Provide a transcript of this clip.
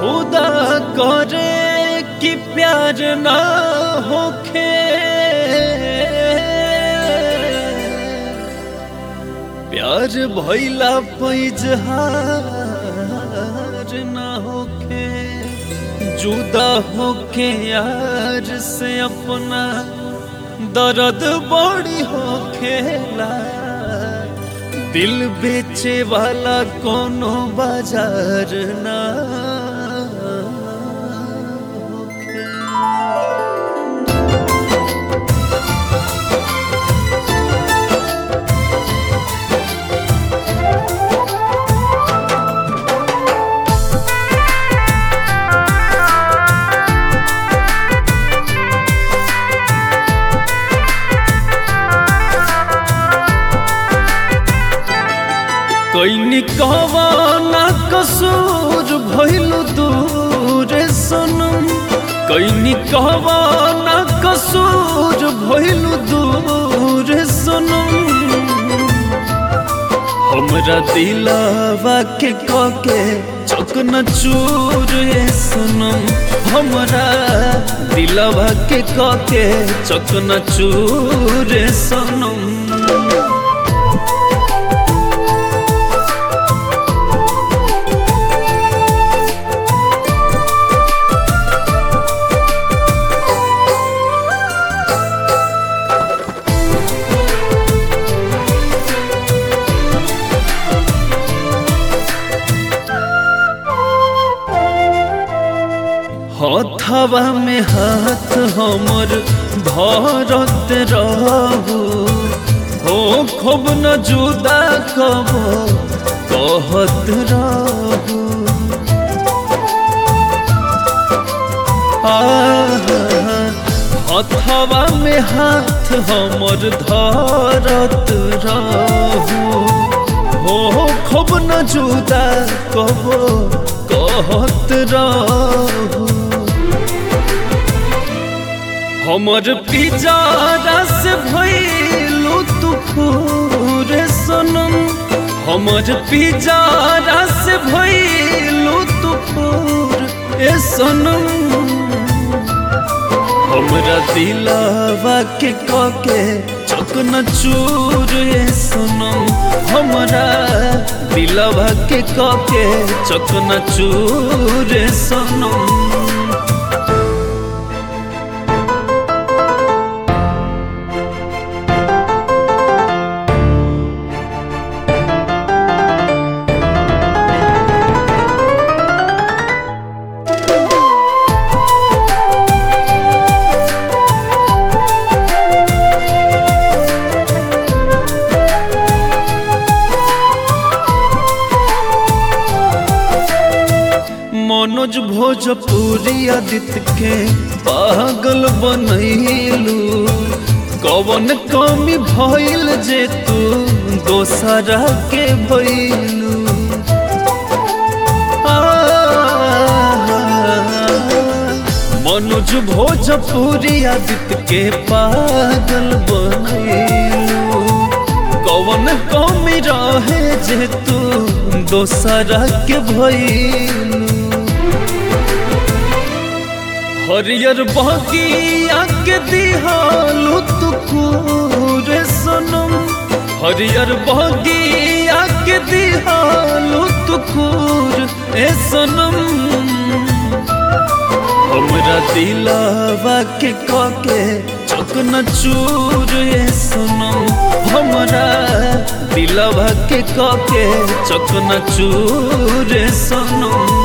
खुदा करे कि प्यार ना होखे प्यार भइला पैजहार ना होखे जुदा होके यार से अपना दर्द बड़ी होखेला दिल बेचे वाला कोनो बाजार ना होखे। कैनी कहवाना कसूर भइलु दूर सनम कैनी कहवाना कसूर भइलु दूर सनम हमरा दिलावा के कके चकन चूर सनम हमरा दिलावा के कके चकन चूर सनम हथवा में हाथ हमर धरत रहू हो खूब न जुदा कब कहत रहू हथवा में हाथ हमर धरत रहू हो खूब न जुदा कब कहत रहू हमर पिजारा से भइलु तू पूरे सनम हमर पिजारा से भइलु तू पूर ए सनम हमरा दिलावा के कके चकन चूर ए सनम हमरा दिलावा के कके चकन चूर ए सनम मनोज भोजपुरी आदित्य के पागल बनैलू कवन कमी भइल जे तू दोसरा के भइलू मनोज भोजपुरी आदित्य के पागल बनैलू कवन कमी रहे जे तू दोसरा के भइलू हरियर बगिया के दिहालू तू पूरे सनम हरियर बगिया के दिहालू तू खूर ए सनम हमरा दिलावा के कके चकन चूर ए सनम हमरा दिलावा के कके चकन चूर ए सनम